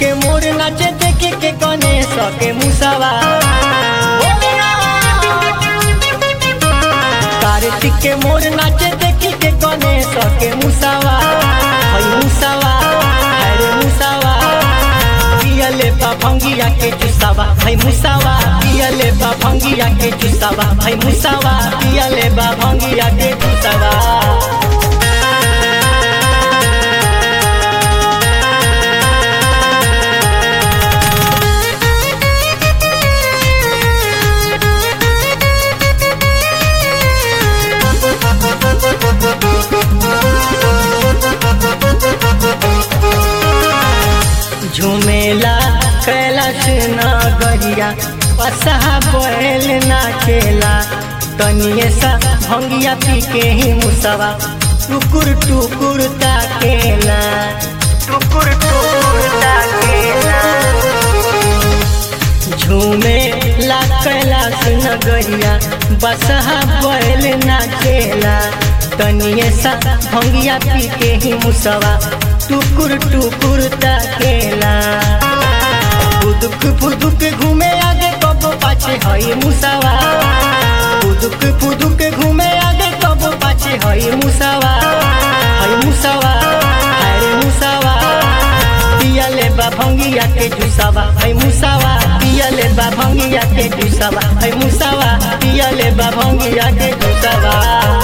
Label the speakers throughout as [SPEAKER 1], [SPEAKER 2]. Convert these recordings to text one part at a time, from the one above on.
[SPEAKER 1] के मोर नाचे देखे के गणेश के मुसावा कार्तिक के मोर नाचे देखी के गणेश के मुसावा हई मुसावा अरे मुसावा पियले बा भंगिया के जुसावा हई मुसावा पियले बा भंगिया के जुसावा हई मुसावा पियले बा भंगिया के जुसावा झुमेला कैलाश नगरिया पसहा बैल नाचेला तनिए सा भंगिया पी के ही मुसवा टुकुर टुकुर ताकेला टुकुर टुकुर ताकेला झूमे ला कैलाश नगरिया बसहा बैल नाचेला तनिए सा भंगिया पी के ही मुसवा टुकुर टुकुर ताकेला फुदुक फुदुक घूमे आगे कब पाछे हई मुसावा फुदुक फुदुक घूमे आगे कब पाछे हई मुसावा हई मुसावा अरे मुसावा पियले बा भंगिया के जुसावा हई मुसावा पियले बा भंगिया के जुसावा हई मुसावा पियले बा भंगिया के जुसावा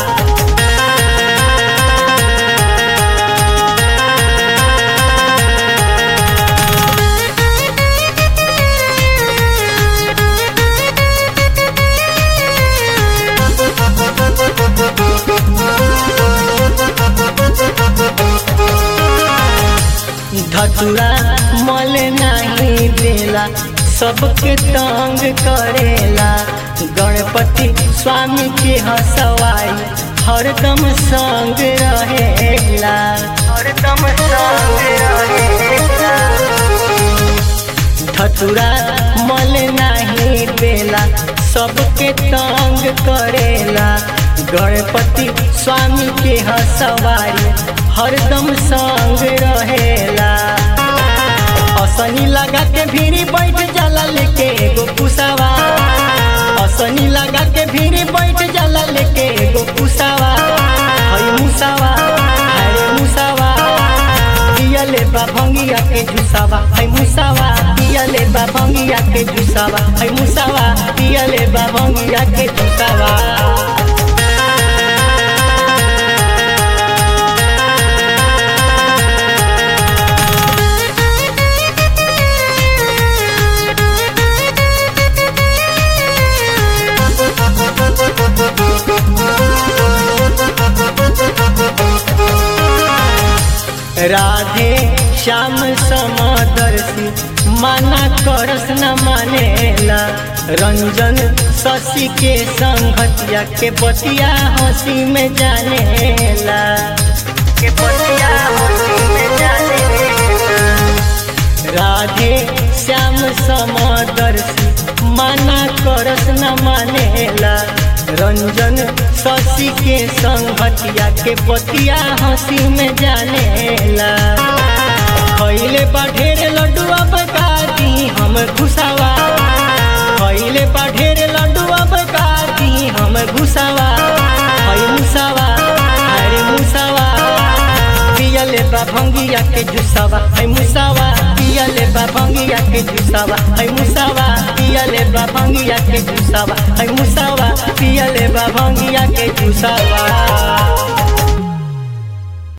[SPEAKER 1] धतुरा मल नहीं देला सबके तंग करेला गणपति स्वामी के हसवाई हरदम संग रहेला हरदम संग रहेला धतुरा मल नहीं देला सबके तंग करेला गणपति स्वामी के हसवाई हरदम संग रहेला असनी लगा के भीड़ी बैठ जाला लेके एगो पुसावा असनी लगा के भीड़ी बैठ जाला लेके एगो पुसावा हई मुसावा अरे मुसावा पियले बा भंगिया के जुसावा हई मुसावा पियले बा भंगिया के जुसावा हई मुसावा पियले बा भंगिया के जुसावा राधे श्याम समदर्शी माना करस न मानेला रंजन शशि के संगतिया के बतिया हंसी में जानेला के बतिया हंसी में जानेला राधे श्याम समदर्शी माना करस न मानेला रंजन शशि के संगतिया के बतिया हंसी में जानेला खैले बा ढेर लड्डुआ बकाती हम घुसावा खैले बा ढेर लड्डुआ बकाती हम घुसावा हई मुसावा अरे मुसावा पियले बा भंगिया के जुसावा हई मुसावा पियले बा भंगिया के जुसावा हई मुसावा पियले बा भंगिया के जुसावा हई मुसावा पियले बा भंगिया के जुसावा